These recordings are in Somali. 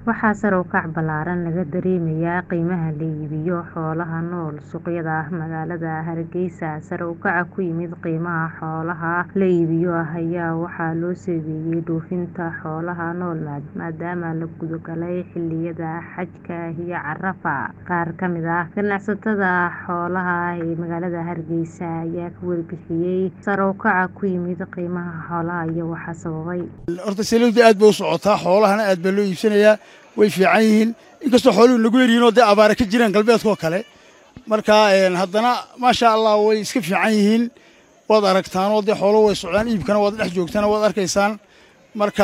Waxaa sare u kac ballaaran laga dareemayaa qiimaha la iibiyo xoolaha nool suuqyada magaalada Hargeysa. Sare u kaca ku yimid qiimaha xoolaha la iibiyo ayaa waxaa loo saameeyay dhoofinta xoolaha nool maadaama la guda galay xilliyada xajka iyo Carafa. Qaar ka mid ah ganacsatada xoolaha ee magaalada Hargeysa ayaa ka warbixiyay sare u kaca ku yimid qiimaha xoolaha iyo waxa sababay. horta saliiddu aad bay u socotaa xoolahana aad baa loo iibsanayaa way fiican yihiin inkastoo xooluhu nagu yaryihiin oo dee abaara ka jiraan galbeedka oo kale marka haddana maasha allah way iska fiican yihiin waad aragtaan oo dee xooluhu way socdaan iibkana waad dhex joogtaan waad arkaysaan marka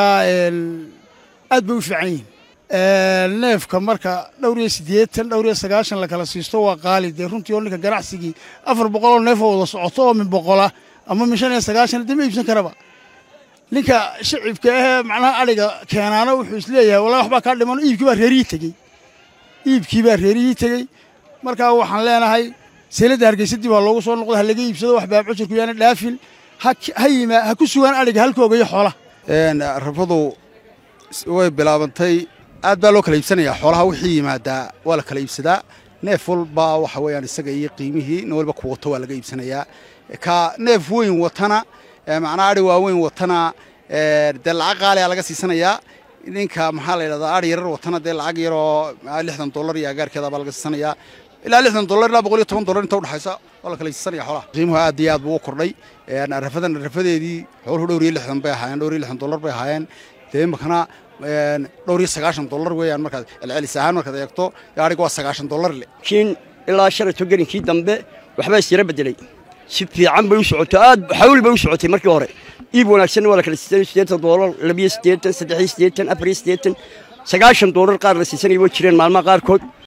aad bay u fiican yihiin neefka marka dhowr iyo siddeetan dhowr iyo sagaashan la kala siisto waa qaali dee runtii oo ninka ganacsigii afar boqol oo neef oo wada socoto oo min boqola ama min shan iyo sagaashan dee ma iibsan karaba ninka shicibka ahee macnaha adhiga keenaana wuxuu isleeyahay wallahi waxbaa kaa dhiman iibkii baa reerihii tegey iibkii baa reerihii tegey marka waxaan leenahay seeladda hargeysadii baa loogu soo noqda ha laga iibsado wax baab cujurku yaana dhaafin ha yimaa ha ku sugaan adhiga halkooga iyo xoolaha rafadu way bilaabantay aad baa loo kala iibsanayaa xoolaha wixii yimaadaa waa la kala iibsadaa neef walba waxa weeyaan isaga iyo qiimihii nin walba ku wato waa laga iibsanayaa ka neef weyn watana macnaha adhi waaweyn watana dee lacag qaaliyaa laga siisanayaa ninka maxaa la yidhahdaa adhi yarar watana dee lacag yaroo lixdan dollar iyo agaarkeeda baa laga siisanayaa ilaa lixdan dollar ilaa boqol iyo toban dollar inta udhexaysa waa la kala siisanaya xoolaha qiimuhu aad iyo aad buu u kordhay rafadan rafadeedii xooluhu dhowr iyo lixdan bay ahaayeen dhowr iyo lixdan dollar bay ahaayeen dee imakana dhowr iyo sagaashan dollar weeyaan markaad celcelis ahaan markaad eegto adhiga waa sagaashan dollar le kiin ilaa shalato gelinkii dambe waxbaa isyara bedelay si fiican bay u socoto aad xawl bay u socotay markii hore iib wanaagsanna waa la kala siisanay siddeetan doolar labiyo siddeetan saddexiyo siddeetan afariyo siddeetan sagaashan doolar qaar la siisanaya way jireen maalmaha qaarkood